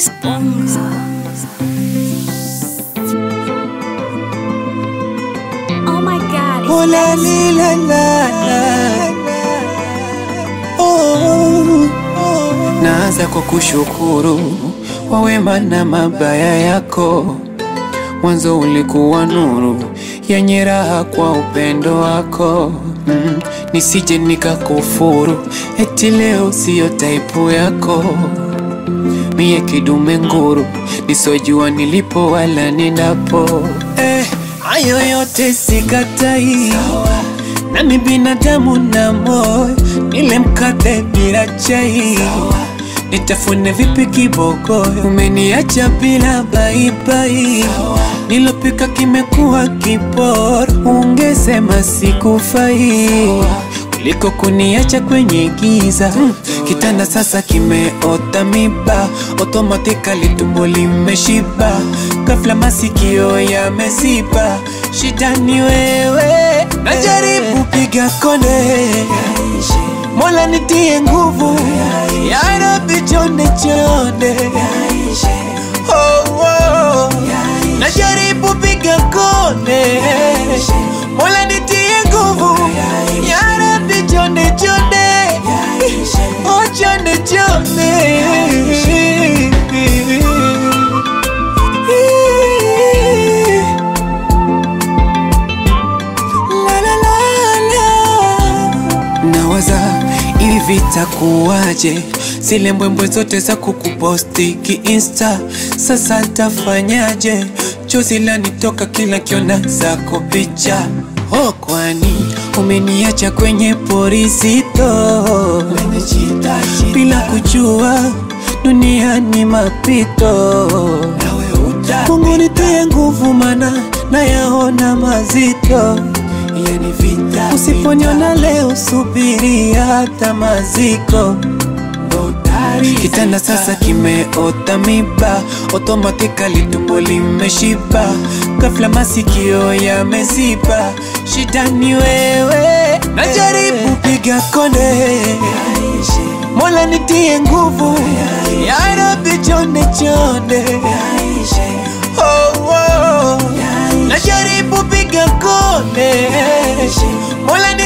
Disponga. Oh my god. Oh la li, la la la. Oh, oh. Naanza kwa kushukuru kwa wema na mabaya yako. Mwanzo ulikuwa nuru yenye raha kwa upendo wako mm. Nisije nikakufuru eti leo siyo taipu yako mie kidume nguru nisojua nilipo wala ninapo eh, hayo yote sikatai nami binadamu na moyo nile mkate bila chai nitafune vipi kibogoyo umeniacha bila baibai nilopika kimekuwa kiporo ungesema sikufai kuliko kuniacha kwenye giza mm. Kitanda sasa kimeota miba, automatically tumbo limeshiba, ghafla masikio yameziba. Shida ni wewe, najaribu piga konde, Mola nitie nguvu, ya Rabbi chonde chonde, oh, oh. najaribu piga konde, Mola nitie nguvu, ya Rabbi chonde chonde, oh chonde chonde. La, la, la, la. Nawaza hivi takuwaje, zile mbwembwe zote za kukuposti kiinsta, sasa tafanyaje? Chozi lanitoka kila kiona zako picha. Oh, kwani umeniacha kwenye porizito bila kujua dunia ni mapito. Mungu nitie nguvu, mana nayaona mazito yani vita. Usiponiona leo, subiri hata maziko. Kitanda sasa kimeota miba, automatically tumbo limeshiba, ghafla masikio yameziba. Shida ni wewe, najaribu piga konde, Mola nitie nguvu, ya Rabbi chonde chonde, oh, oh. najaribu piga konde, Mola